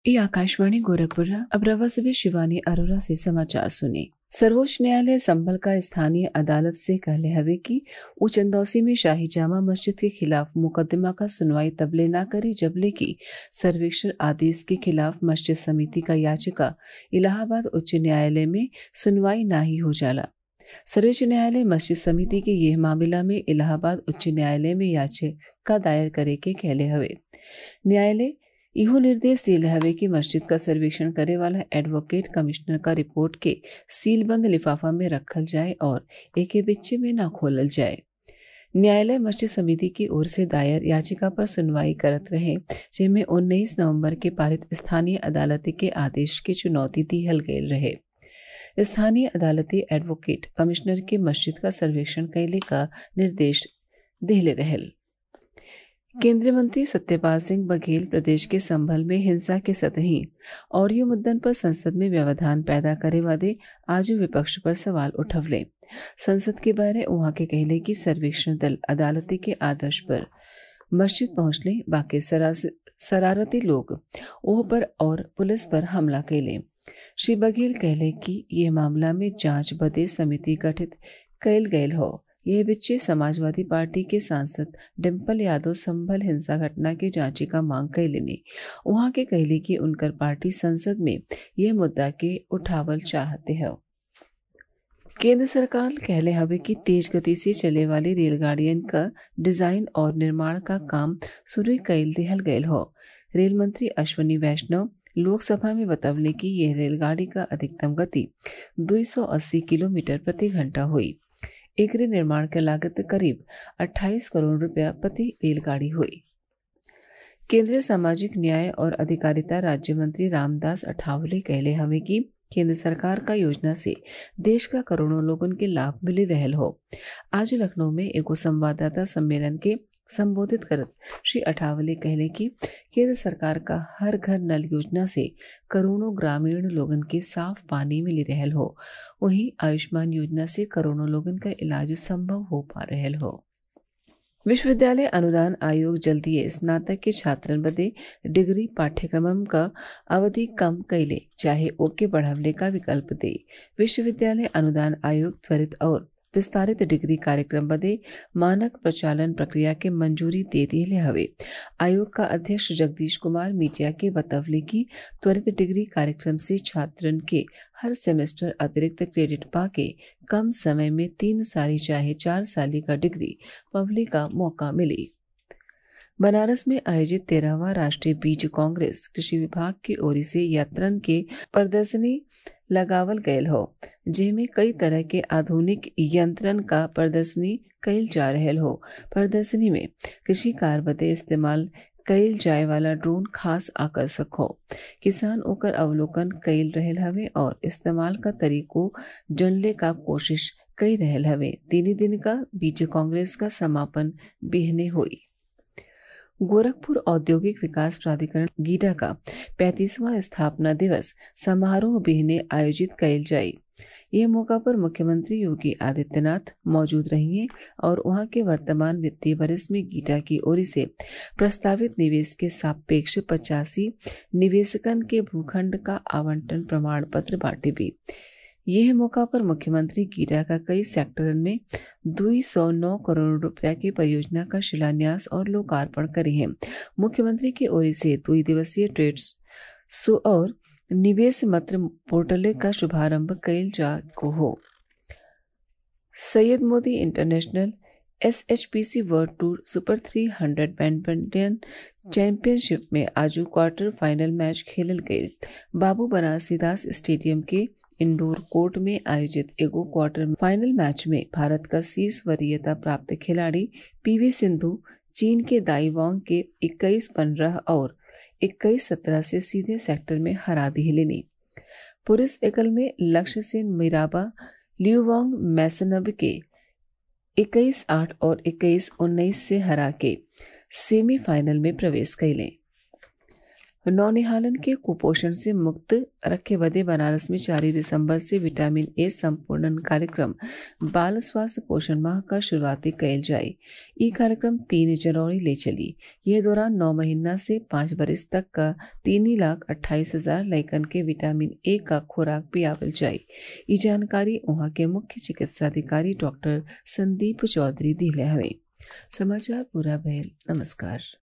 ये आकाशवाणी गोरखपुर अब रवा से शिवानी अरोरा से समाचार सुने सर्वोच्च न्यायालय संभल का स्थानीय अदालत से कहले हवे कि उ चंदौसी में शाही जामा मस्जिद के खिलाफ मुकदमा का सुनवाई तबले न करी जबले की सर्वेक्षण आदेश के खिलाफ मस्जिद समिति का याचिका इलाहाबाद उच्च न्यायालय में सुनवाई ना ही हो जाला सर्वोच्च न्यायालय मस्जिद समिति के यह मामला में इलाहाबाद उच्च न्यायालय में याचिका दायर करे के कहले हवे न्यायालय इहो निर्देश दिल हवे कि मस्जिद का सर्वेक्षण करे वाला एडवोकेट कमिश्नर का रिपोर्ट के सीलबंद लिफाफा में रखल जाए और एके बिच्चे में न खोलल जाए न्यायालय मस्जिद समिति की ओर से दायर याचिका पर सुनवाई करत रहे जिनमें उन्नीस नवंबर के पारित स्थानीय अदालत के आदेश की चुनौती दिहल गयल रहे स्थानीय अदालती एडवोकेट कमिश्नर के मस्जिद का सर्वेक्षण कैले का निर्देश दिहले रहल केंद्रीय मंत्री सत्यपाल सिंह बघेल प्रदेश के संभल में हिंसा के सतही और यू मुद्दन पर संसद में व्यवधान पैदा करे वादे आज विपक्ष पर सवाल उठवले संसद के बारे वहां के कहले कि सर्वेक्षण दल अदालती के आदर्श पर मस्जिद पहुंचले बाकी शरारती लोग ओह पर और पुलिस पर हमला कैले श्री बघेल कहले कि ये मामला में जांच बदे समिति गठित कैल गयल हो यह बिच्चे समाजवादी पार्टी के सांसद डिम्पल यादव संभल हिंसा घटना के जांची का मांग कैलेनी वहां के कहली कि उनकर पार्टी संसद में यह मुद्दा के उठावल चाहते हैं केंद्र सरकार कहले हवे कि तेज गति से चले वाली रेलगाड़ियन का डिजाइन और निर्माण का काम शुरू कैल दिहल गयल हो रेल मंत्री अश्वनी वैष्णव लोकसभा में बतवले कि यह रेलगाड़ी का अधिकतम गति 280 किलोमीटर प्रति घंटा हुई एकरे निर्माण के लागत करीब 28 करोड़ रुपया प्रति रेलगाड़ी हुई केंद्रीय सामाजिक न्याय और अधिकारिता राज्य मंत्री रामदास अठावले कहले हवे कि केंद्र सरकार का योजना से देश का करोड़ों लोगन के लाभ मिली रहल हो आज लखनऊ में एगो संवाददाता सम्मेलन के संबोधित करत श्री अठावले कहले कि केंद्र सरकार का हर घर नल योजना से करोड़ों ग्रामीण लोगन के साफ पानी मिली रहल हो वहीं आयुष्मान योजना से करोड़ों लोगन का इलाज संभव हो पा रहल हो विश्वविद्यालय अनुदान आयोग जल्दी स्नातक के छात्रन बदे डिग्री पाठ्यक्रम का अवधि कम कैले चाहे ओके बढ़ावले का विकल्प दे विश्वविद्यालय अनुदान आयोग त्वरित और विस्तारित डिग्री कार्यक्रम बदे मानक प्रचालन प्रक्रिया के मंजूरी दे दिले हवे आयोग का अध्यक्ष जगदीश कुमार मीडिया के बतवले की त्वरित डिग्री कार्यक्रम से छात्रन के हर सेमेस्टर अतिरिक्त क्रेडिट पाके कम समय में तीन साली चाहे चार साली का डिग्री पवले का मौका मिली बनारस में आयोजित तेरहवा राष्ट्रीय बीज कांग्रेस कृषि विभाग की ओर से यात्रन के प्रदर्शनी लगावल गयल हो जेमे कई तरह के आधुनिक यंत्रन का प्रदर्शनी कैल जा रहल हो प्रदर्शनी में कृषि कार्य बदे इस्तेमाल कैल जाए वाला ड्रोन खास आकर्षक हो किसान ओकर अवलोकन कैल रहल हवे और इस्तेमाल का तरीको जनले का कोशिश कई रहल हवे तीन दिन का बीज कांग्रेस का समापन बिहने हुई गोरखपुर औद्योगिक विकास प्राधिकरण गीडा का पैंतीसवां स्थापना दिवस समारोह बिहने आयोजित कैल जाये यह मौका पर मुख्यमंत्री योगी आदित्यनाथ मौजूद रहेंगे और वहां के वर्तमान वित्तीय वर्ष में गीटा की ओर से प्रस्तावित निवेश के सापेक्ष पचासी निवेशकन के भूखंड का आवंटन प्रमाण पत्र बांटे भी यह मौका पर मुख्यमंत्री गीडा का कई सेक्टरन में दुई सौ नौ करोड़ रुपया की परियोजना का शिलान्यास और लोकार्पण करे हैं मुख्यमंत्री की ओर से दुई दिवसीय ट्रेड शो और निवेश मत्र पोर्टल का शुभारंभ कैल जा को हो Syed Modi international S H P C world tour super three hundred badminton championship में आजू क्वार्टर फाइनल मैच खेलल गये बाबू बनारसीदास स्टेडियम के इंडोर कोर्ट में आयोजित एगो क्वार्टर फाइनल मैच में भारत का शीर्ष वरीयता प्राप्त खिलाड़ी पीवी सिंधु चीन के दाईवांग के 21 पंद्रह और 21 सत्रह से सीधे सेक्टर में हरा दी लेनी पुरुष एकल में लक्ष्य सेन मिराबा लियुवांग मैसनब के 21 आठ और 21 उन्नीस से हरा के सेमीफाइनल में प्रवेश कैले नौनिहालन के कुपोषण से मुक्त रखे बदे बनारस में चार दिसंबर से विटामिन ए संपूर्णन कार्यक्रम बाल स्वास्थ्य पोषण माह का शुरुआती कयल जाये ई कार्यक्रम तीन जनवरी ले चली यह दौरान नौ महीना से पाँच बरिस तक का तीन लाख अट्ठाईस हजार लैकन के विटामिन ए का खुराक पियावल जाये ई जानकारी वहाँ के मुख्य चिकित्सा अधिकारी डॉक्टर संदीप चौधरी दिले हवे समाचार पूरा भयल नमस्कार